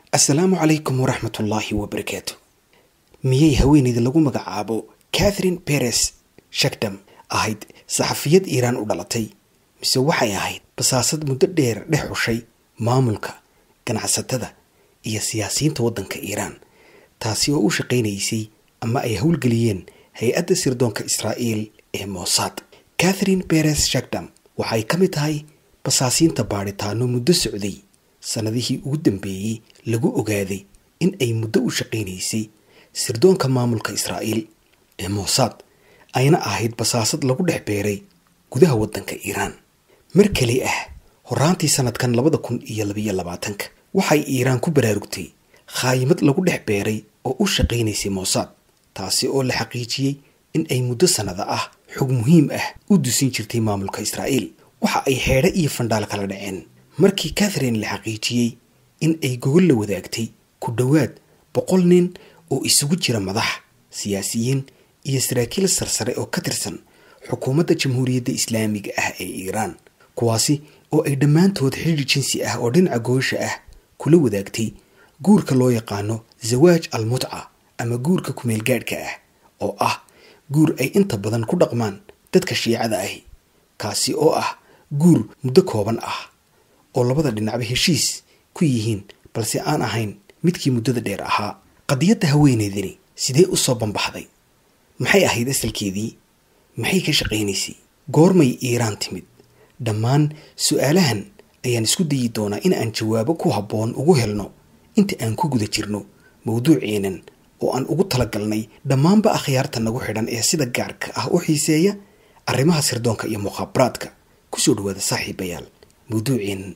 assalaamu calaykum waraxmatullaahi wabarakaatu miyay haweeneyda lagu magacaabo catherine beres shakdam ahayd saxafiyad iiraan u dhalatay mise waxay ahayd basaasad muddo dheer dhex xushay maamulka ganacsatada iyo siyaasiyiinta waddanka iiraan taasi oo u shaqaynaysay ama ay howlgeliyeen hay-adda sirdoonka israa'iil ee mossad catherine beres shakdam waxay ka mid tahay basaasiinta baadhitaano muddo socday sannadihii ugu dambeeyey lagu ogaaday in ay muddo u shaqaynaysay sirdoonka maamulka israa'iil ee mossad ayna ahayd basaasad lagu dhex beeray gudaha waddanka iiraan mar keli ah horaantii sanadkan labada kun iyo labayo labaatanka waxay iiraan ku baraarugtay khaayimad lagu dhex beeray oo u shaqaynaysay mossad taasi oo la xaqiijiyey in ay muddo sannada ah xog muhiim ah u dusin jirtay maamulka israa'iil waxa ay xeedho iyo fandhaal kala dhaceen markii catherine la xaqiijiyey in ay gogol la wadaagtay ku dhowaad boqol nin oo isugu jira madax siyaasiyiin iyo saraakiil sarsare oo ka tirsan xukuumadda jamhuuriyadda islaamiga ah ee iiraan kuwaasi oo ay dhammaantood xidhiir jinsi ah oo dhinaca goosha ah kula wadaagtay guurka loo yaqaano zawaaj al mutca ama guurka kumeelgaadhka ah oo ah guur ay inta badan ku dhaqmaan dadka shiicada ahi kaasi oo ah guur muddo kooban ah oo labada dhinacba heshiis ku yihiin balse aan ahayn midkii muddada dheer ahaa qadiyadda haweeneydani sidee u soo bambaxday maxay ahayd asalkeedii maxay ka shaqaynaysay goormay iiraan timid dhammaan su-aalahan ayaan isku dayi doonaa in aan jawaabo ku habboon ugu helno inta aan ku guda jirno mawduuceenan oo aan ugu talagalnay dhammaanba akhyaarta nagu xidhan ee sida gaarka ah u xiiseeya arrimaha sirdoonka iyo mukhaabaraadka kusoo dhawaada saaxiibayaal mawduuceenan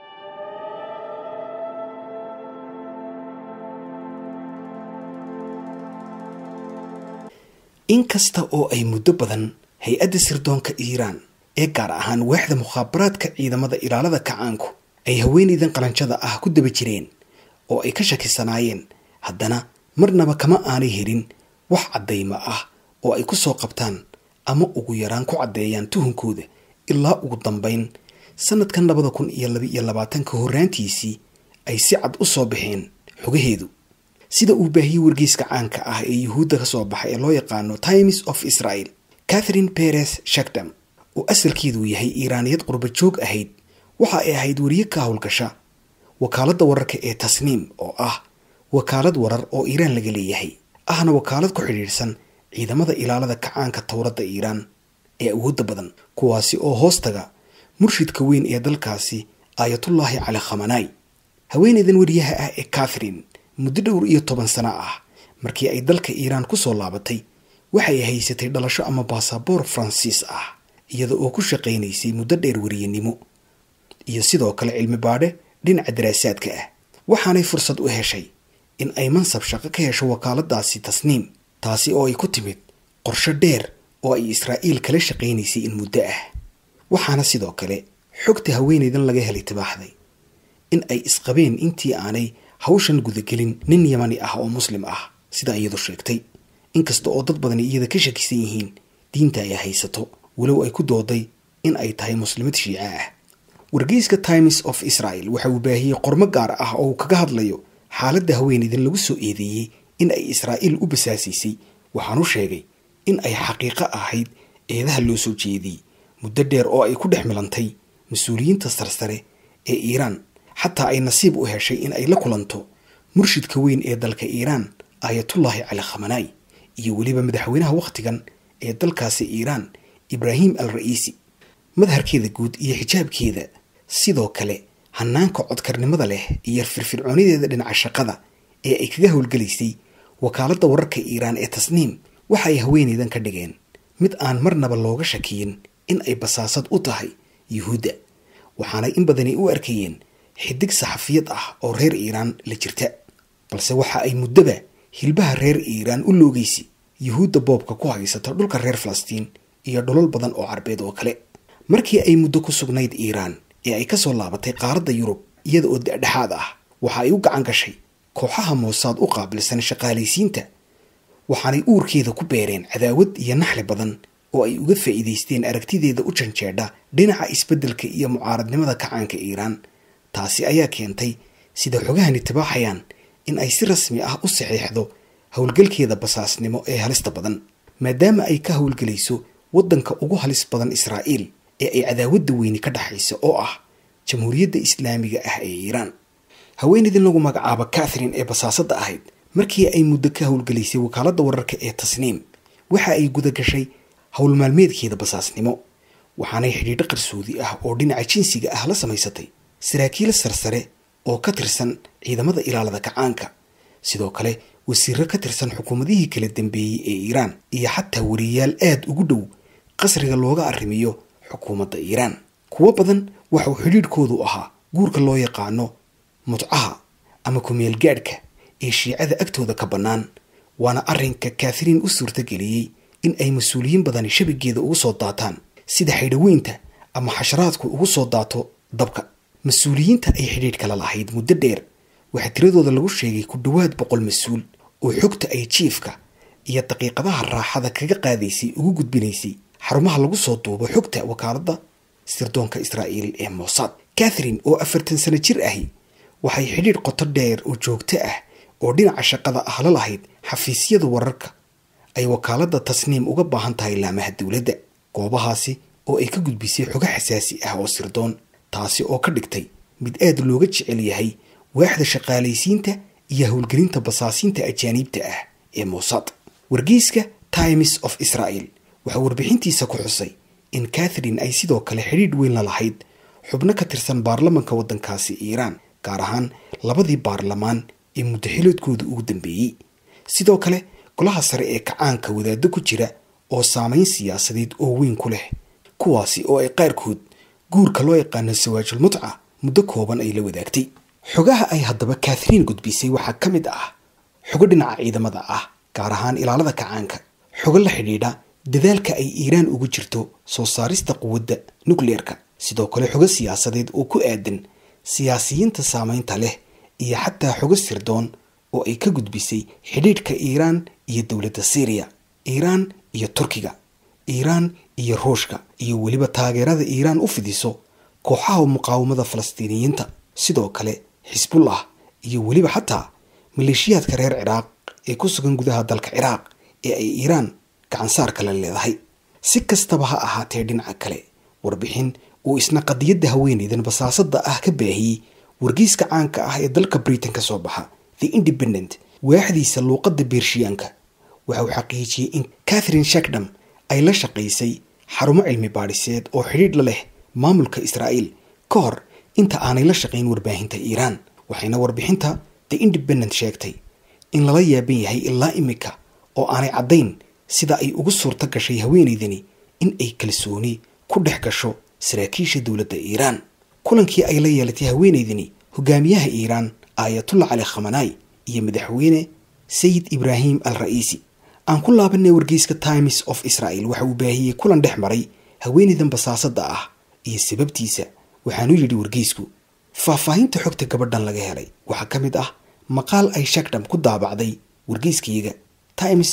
inkasta oo ay muddo badan hay-adda sirdoonka iiraan ee gaar ahaan waaxda mukhaabaraadka ciidamada ilaalada kacaanku ay haweeneydan qalanjada ah ku daba jireen oo ay ka shakisanaayeen haddana marnaba kama aanay helin wax caddaymo ah oo ay ku soo qabtaan ama ugu yaraan ku caddeeyaan tuhunkooda ilaa ugu dambayn sanadkan labada kun iyo laba iyo labaatanka horraantiisii ay si cad u soo baxeen xogaheedu sida uu baahiyey wargeyska caanka ah ee yuhuudda ka soo baxa ee loo yaqaano times of israel catherine beres shakdam oo asalkeedu yahay iiraaniyad qurba joog ahayd waxa ay ahayd weriye ka howlgasha wakaaladda wararka ee tasniim oo ah wakaalad warar oo iiraan laga leeyahay ahna wakaalad ku xidhiidhsan ciidamada ilaalada kacaanka towradda iiraan ee awoodda badan kuwaasi oo hoostaga murshidka weyn ee dalkaasi aayatullaahi cali khamanaay haweeneydan weriyaha ah ee catherine muddo dhowr iyo toban sano ah markii ay dalka iiraan ku soo laabatay waxay haysatay dhalasho ama baasaboor faransiis ah iyada oo ku shaqaynaysay muddo dheer weriyanimo iyo sidoo kale cilmi baadhe dhinaca daraasaadka ah waxaanay fursad u heshay in ay mansab shaqo ka hesho wakaaladaasi tasniim taasi oo ay ku timid qorsho dheer oo ay israa'iil kala shaqaynaysay in muddo ah waxaana sidoo kale xogta haweeneydan laga helay tibaaxday in ay isqabeen intii aanay hawshan gudagelin nin yamani ah oo muslim ah sida iyadu sheegtay inkasta oo dad badani iyada ka shakisan yihiin diinta ay haysato walow ay ku dooday in ay tahay muslimad shiico ah wargeyska times of israel waxa uu baahiyey qormo gaar ah oo uu kaga hadlayo xaaladda haweeneydan lagu soo eedeeyey in ay israa'iil u basaasaysay waxaanu sheegay in ay xaqiiqo ahayd eedaha loo soo jeediyey muddo dheer oo ay ku dhex milantay mas-uuliyiinta sarsare ee iiraan xataa ay nasiib u heshay in ay la kulanto murshidka weyn ee dalka iiraan aayatullaahi cali khamanaay iyo weliba madaxweynaha wakhtigan ee dalkaasi iiraan ibraahim al ra'iisi madharkeeda guud iyo xijaabkeeda sidoo kale hanaanka codkarnimada leh iyo firfircoonideeda dhinaca shaqada ee ay kaga howlgelaysay wakaaladda wararka iiraan ee tasniim waxa ay haweeneydan ka dhigeen mid aan marnaba looga shakiyin in ay basaasad u tahay yuhuudda waxaanay in badani u arkayeen xidig saxafiyad ah oo reer iiraan la jirta balse waxa ay muddoba hilbaha reer iiraan u loogeysay yuhuudda boobka ku haysato dhulka reer falastiin iyo dholol badan oo carbeed oo kale markii ay muddo ku sugnayd iiraan ee ay ka soo laabatay qaaradda yurub iyada oo dhexdhexaad ah waxa ay u gacan gashay kooxaha moosaad u qaabilsan shaqaalaysiinta waxaanay uurkeeda ku beereen cadaawad iyo naxli badan oo ay uga faa'iidaysteen aragtideeda u janjeedha dhinaca isbeddelka iyo mucaaradnimada kacaanka iiraan taasi ayaa keentay sida xogahani tibaaxayaan in ay si rasmi ah u saxiixdo howlgalkeeda basaasnimo ee halista badan maadaama ay ka howlgelayso waddanka ugu halis badan israa'iil ee ay cadaawadda weyni ka dhexaysa oo ah jamhuuriyadda islaamiga ah ee iiraan haweenaydin lagu magacaabo catherine ee basaasadda ahayd markii ay muddo ka howlgelaysay wakaaladda wararka ee tasniim waxa ay guda gashay howl maalmeedkeeda basaasnimo waxaanay xidhiidho qarsoodi ah oo dhinaca jinsiga ah la samaysatay saraakiil sarsare oo ka tirsan ciidamada ilaalada kacaanka sidoo kale wasiiro ka tirsan xukuumadihii kala dambeeyey ee iiraan iyo xataa wariyayaal aada ugu dhow qasriga looga arrimiyo xukuumadda iiraan kuwo badan waxauu xidhiidhkoodu ahaa guurka loo yaqaano mutcaha ama kumeelgaadhka ee shiicada agtooda ka bannaan waana arrinka kathariin u suurtageliyey in ay mas-uuliyiin badani shabigeeda ugu soo daataan sida xaydhaweynta ama xasharaadku ugu soo daato dabka mas-uuliyiinta ay xidhiidhka la lahayd muddo dheer waxaa tiradooda lagu sheegay ku dhowaad boqol mas-uul oo xogta ay jiifka iyo daqiiqadaha raaxada kaga qaadaysay ugu gudbinaysay xarumaha lagu soo duubo xogta wakaaladda sirdoonka israa'iil ee mossad catherine oo afartan sano jir ahi waxay xidhiidh qoto dheer oo joogto ah oo dhinaca shaqada ah la lahayd xafiisyada wararka ay wakaaladda tasniim uga baahan tahay laamaha dowladda goobahaasi oo ay ka gudbisay xogo xasaasi ah oo sirdoon taasi oo ka dhigtay mid aad looga jecel yahay waaxda shaqaalaysiinta iyo howlgelinta basaasiinta ajaaniibta ah ee mossad wargeyska times of israel waxaa warbixintiisa ku xusay in catherine ay sidoo kale xidhiidh weyn la lahayd xubno ka tirsan baarlamanka waddankaasi iiraan gaar ahaan labadii baarlamaan ee muddaxiloodkooda ugu dambeeyey sidoo kale golaha sare ee kacaanka wadaaddo ku jira oo saamayn siyaasadeed oo weyn ku leh kuwaasi oo ay qaarkood guurka loo yaqaano sawaajul mutca muddo kooban ay la wadaagtay xogaha ay haddaba kathariin gudbisay waxaa ka mid ah xogo dhinaca ciidamada ah gaar ahaan ilaalada kacaanka xogo la xidhiidha dadaalka ay iiraan ugu jirto soo saarista quwadda nukleerka sidoo kale xogo siyaasadeed oo ku aadan siyaasiyiinta saamaynta leh iyo xataa xogo sirdoon oo ay ka gudbisay xidhiidhka iiraan iyo dowladda syriya iiraan iyo turkiga iiraan iyo ruushka iyo weliba taageerada iiraan u fidiso kooxaha muqaawamada falastiiniyiinta sidoo kale xisbullah iyo weliba xataa maleeshiyaadka reer ciraaq ee ku sugan gudaha dalka ciraaq ee ay iiraan gacansaar kale leedahay si kastaba ha ahaatee dhinaca kale warbixin uu isna qadiyadda haweeneydan basaasadda ah ka baahiyey wargeyska caanka ah ee dalka britain ka soo baxa the independent waaxdiisa luuqadda beershiyaanka waxa uu xaqiijiyey in catherine shakdam ay la shaqaysay xarumo cilmi baadhiseed oo xidhiidh la leh maamulka israa'iil ka hor inta aanay la shaqayn warbaahinta iiraan waxayna warbixinta the independent sheegtay in lala yaaban yahay ilaa imika oo aanay caddayn sida ay ugu suurto gashay haweeneydani in ay kalsooni ku dhex gasho saraakiisha dowladda iiraan kulankii ay la yeelatay haweeneydani hogaamiyaha iiraan aayatullah cali khamanaay iyo madaxweyne sayid ibraahim al ra'iisi aan ku laabanay wargeyska times of israel waxa uu baahiyey kulan dhex maray haweeneydan basaasadda ah iyo sababtiisa waxaanu yidhi wargeysku faahfaahinta xogta gabadhan laga helay waxaa ka mid ah maqaal ay shakdham ku daabacday wargeyskayaga times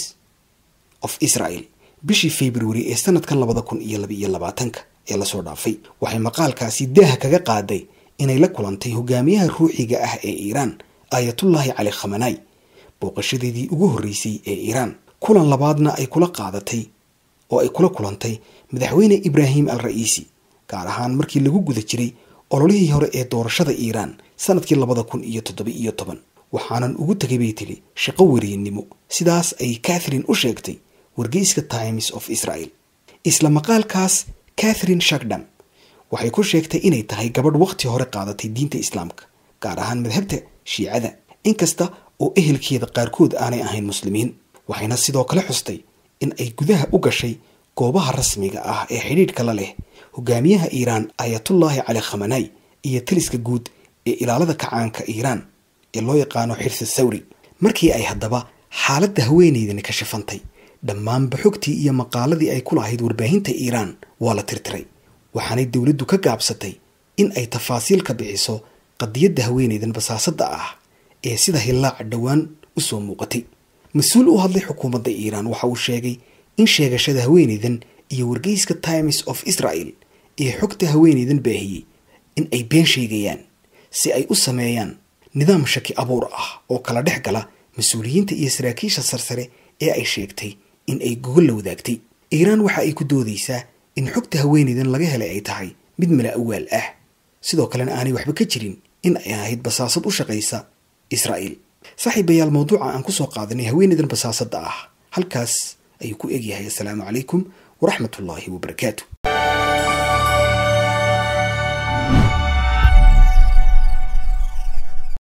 of israel bishii february ee sanadkan labada kun iyo labaiyo labaatanka ee lasoo dhaafay waxay maqaalkaasi daaha kaga qaaday inay la kulantay hogaamiyaha ruuxiga ah ee iiraan aayatullaahi cali khamanaay booqashadeedii ugu horreysay ee iiraan kulan labaadna ay kula qaadatay oo ay kula kulantay madaxweyne ibraahim al ra'iisi gaar ahaan markii lagu guda jiray ololihii hore ee doorashada iiraan sanadkii labada kun iyo toddoba iyo toban waxaanan ugu tegay bay tiri shaqo weriennimo sidaas ay catherine u sheegtay wargeyska times of israel isla maqaalkaas catherine shakdam waxay ku sheegtay inay tahay gabadh wakhti hore qaadatay diinta islaamka gaar ahaan madhabta shiicada inkasta oo ehelkeeda qaarkood aanay ahayn muslimiin waxayna sidoo kale xustay in ay gudaha u gashay goobaha rasmiga ah ee xidhiidhka la leh hogaamiyaha iiraan aayatullaahi cali khamanaay iyo taliska guud ee ilaalada kacaanka iiraan ee loo yaqaano xirsi sawri markii ay haddaba xaaladda haweeneydani ka shifantay dhammaanba xogtii iyo maqaaladii ay ku lahayd warbaahinta iiraan waa la tirtiray waxaanay dowladdu ka gaabsatay in ay tafaasiil ka bixiso qadiyadda haweeneydan basaasadda ah ee sida hillaaca dhowaan u soo muuqatay mas-uul u hadlay xukuumadda iiraan waxa uu sheegay in sheegashada haweeneydan iyo wargeyska times of israel ee xogta haweeneydan baahiyey in ay been sheegayaan si ay u sameeyaan nidaam shaki abuur ah oo kala dhex gala mas-uuliyiinta iyo saraakiisha sarsare ee ay sheegtay in ay gogol la wadaagtay iiraan waxa ay ku doodaysaa in xogta haweenaydan laga helay ay tahay mid mala awaal ah sidoo kalena aanay waxba ka jirin in ay ahayd basaasad u shaqaysa israa'iil saaxiibayaal mawduuca aan kusoo qaadanay haweenaydan basaasadda ah halkaas ayuu ku egyahay assalaamu calaykum waraxmatullaahi wabarakaatu